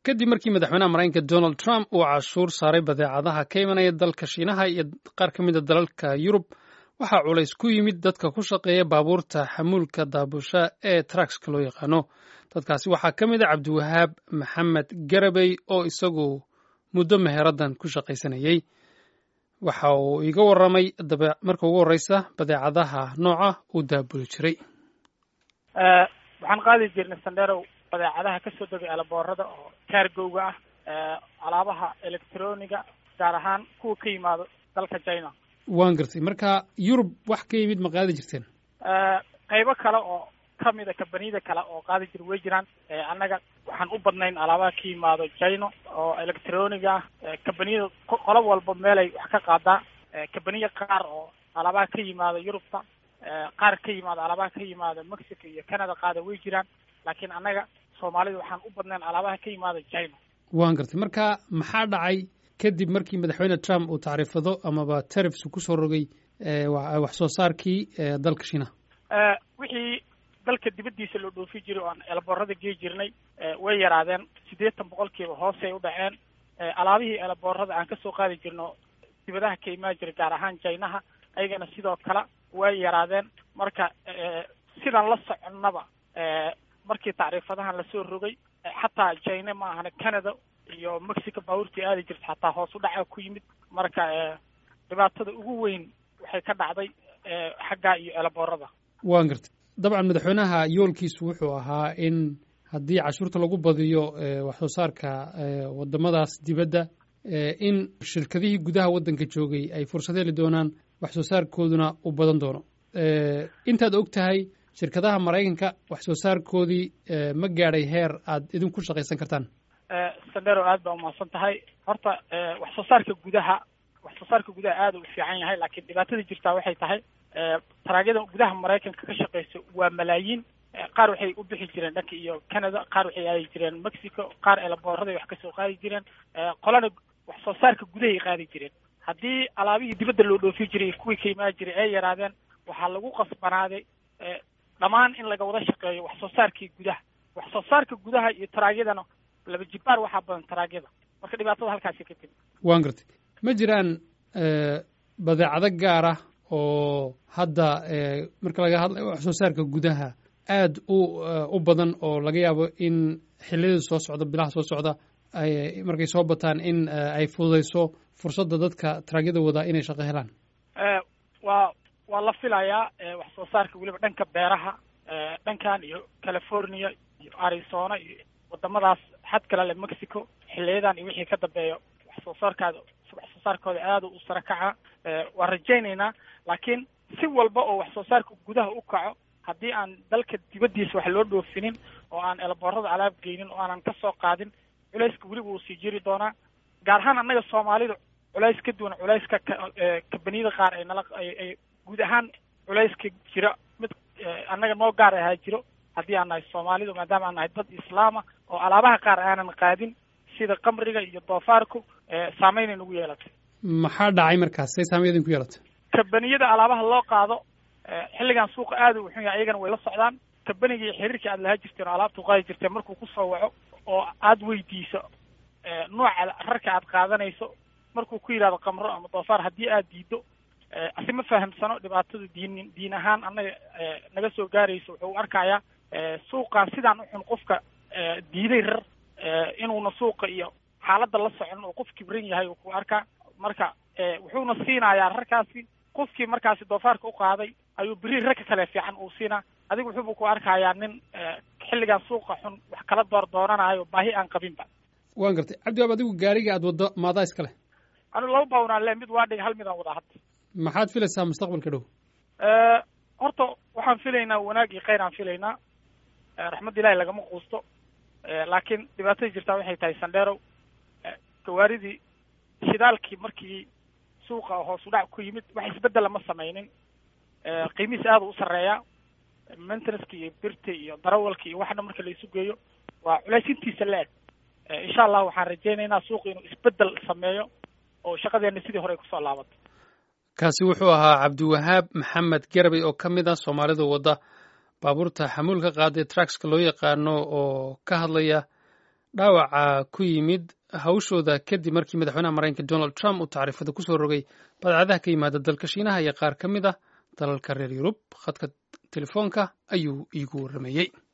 kadib markii madaxweynaha maraykanka donald trump uu cashuur saaray badeecadaha ka imanaya dalka shiinaha iyo qaar ka mida dalalka yurub waxaa culays ku yimid dadka ku shaqeeya baabuurta xamuulka daabusha ee truckska loo yaqaano dadkaasi waxaa ka mid a cabdiwahaab maxamed garabey oo isagu muddo meheraddan ku shaqaysanayey waxa uu iga warramay marka ugu horreysa badeecadaha nooca uu daabuli jiray waxaan qaadi jirnay sandherow badeecadaha kasoo degay alaboorada oo kaargowga ah alaabaha electroniga gaar ahaan kuwa ka yimaado dalka china waan gartay marka yurub wax ka yimid ma qaadi jirteen qaybo kale oo kamida kambaniyada kale oo qaadi jira way jiraan annaga waxaan u badnayn alaabaha ka yimaado china oo electroniga ah kambaniyada qolo walba meelay wax ka qaadaa kambaniya qaar oo alaabaha ka yimaado yurubta qaar ka yimaado alaabaha ka yimaado mexico iyo canada qaada way jiraan laakiin annaga soomaalida waxaan u badnayn alaabaha ka yimaado china waan gartay marka maxaa dhacay kadib markii madaxweyne trump uu tacriifado amaba tarifs kusoo rogay wax soo saarkii dalka shiinaha wixii dalka dibaddiisa loo dhoofi jiray oo aan eelaboorada gei jirnay way yaraadeen siddeetan boqolkiiba hoosay u dhaceen alaabihii eelaboorada aan kasoo qaadi jirno dibadaha ka imaan jiray gaar ahaan jinaha ayagana sidoo kale way yaraadeen marka sidaan la soconnaba markii tacriifadahan lasoo rogay xataa jina ma ahana canada iyo mexico baabuurtii aadi jirta xataa hoos u dhaca ku yimid marka dhibaatada ugu weyn waxay ka dhacday xaggaa iyo eelaboorada waan gartay dabcan madaxweynaha yoolkiisu wuxuu ahaa in haddii cashuurta lagu badiyo wax soo saarka wadamadaas dibadda in shirkadihii gudaha waddanka joogay ay fursad heli doonaan wax soo saarkooduna u badan doono intaad og tahay shirkadaha maraykanka wax soo saarkoodii ma gaadhay heer aad idinku shaqaysan kartaan sandero aad baa umahadsan tahay horta wax soo saarka gudaha wax soo saarka gudaha aada u fiican yahay laakiin dhibaatada jirtaa waxay tahay taraagyada gudaha maraykanka ka shaqeysa waa malaayiin qaar waxay u bixi jireen dhanka iyo canada qaar waxay aadi jireen mexico qaar eelaboorada wax kasoo qaadi jireen qolana wax soo saarka gudahay qaadi jireen haddii alaabihii dibadda loo dhoofi jiray kuwii ka imaan jiray ay yaraadeen waxaa lagu qasbanaaday dhammaan in laga wada shaqeeyo wax soo saarkii gudaha wax soo saarka gudaha iyo taraagyadana laba jibaar waxaa badan taraagyada marka dhibaatada halkaasi ka timi waan gartay ma jiraan badeecado gaar ah oo hadda marka laga hadlayo wax soo saarka gudaha aada u u badan oo laga yaabo in xilliyada soo socda bilaha soo socda ay markay soo bataan in ay fududayso fursadda dadka taraagyada wadaa inay shaqo helaan waa waa la filayaa wax soo saarka weliba dhanka beeraha dhankan iyo california iyo arizona iyo wadamadaas xad kale le mexico xiliyadan iyo wixii ka dambeeya wax soo saarkaada wax soo saarkooda aada u sara kaca waan rajaynaynaa laakiin si walba oo wax soo saarka gudaha u kaco haddii aan dalka dibaddiisa wax loo dhoofinin oo aan eelaboorada alaab geynin oo aanan kasoo qaadin culayska weliba uu sii jiri doonaa gaar ahaan annaga soomaalida culays ka duwan culayska kabaniyada qaar ay nala ay guud ahaan culayska jira mid annaga noo gaar ahaa jiro haddii aan nahay soomaalidu maadaama aan nahay dad islaama oo alaabaha qaar aanan qaadin sida kamriga iyo doofaarku saameynay nagu yeelatay maxaa dhacay markaas say saameyn idinku yeelatay kabaniyada alaabaha loo qaado xilligan suuqa aada u xun yahay ayagana way la socdaan kabanigii xiriirkii aad lahaa jirteen oo alaabta qaadi jirteen markuu kusoo waco oo aada weydiiso nooca rarka aad qaadanayso markuu ku yidhahdo kamro ama doofaar haddii aad diido asi ma fahamsano dhibaatada diin diin ahaan annaga naga soo gaarayso wuxuu arkayaa suuqan sidaan uxun qofka diiday rar inuuna suuqa iyo xaaladda la socon oo qof kibran yahay ku arkaa marka wuxuuna siinayaa rarkaasi qofkii markaasi doofaarka u qaaday ayuu beri rarka kale fiican uu siinaa adiga wuxuuba ku arkayaa nin xilligan suuqa xun wax kala door doonanayo baahi aan qabinba waan gartay cabdiwaab adigu gaariga aad waddo maadaa iska leh anigu laba bawnaan le mid waa dhig hal midaan wadaa hadda maxaad filaysaa mustaqbalka dhow horta waxaan filaynaa wanaag iyo kheyr aan filaynaa raxmad ilahi lagama quusto laakiin dhibaatada jirtaa waxay tahay sandheerow gawaaridii shidaalkii markii suuqa hoos u dhac ku yimid wax isbeddela ma samaynin qiimihiis aada u sarreeyaa maintenanceki iyo birta iyo darawalka iyo waxna marka la isu geeyo waa culaysintiisa la-eg insha allah waxaan rajaynaynaa suuqa inuu isbeddel sameeyo oo shaqadeena sidii hore ay kusoo laabato kaasi wuxuu ahaa cabdiwahaab maxamed garabey oo ka mid ah soomaalida wadda baabuurta xamuulka qaada ee truckska loo yaqaano oo ka hadlaya dhaawaca ku yimid hawshooda kadib markii madaxweynaha maraykanka donald trump uu tacriifada kusoo rogay badeecadaha ka yimaada dalka shiinaha iyo qaar ka mid ah dalalka reer yurub khadka telefoonka ayuu iigu warrameeyey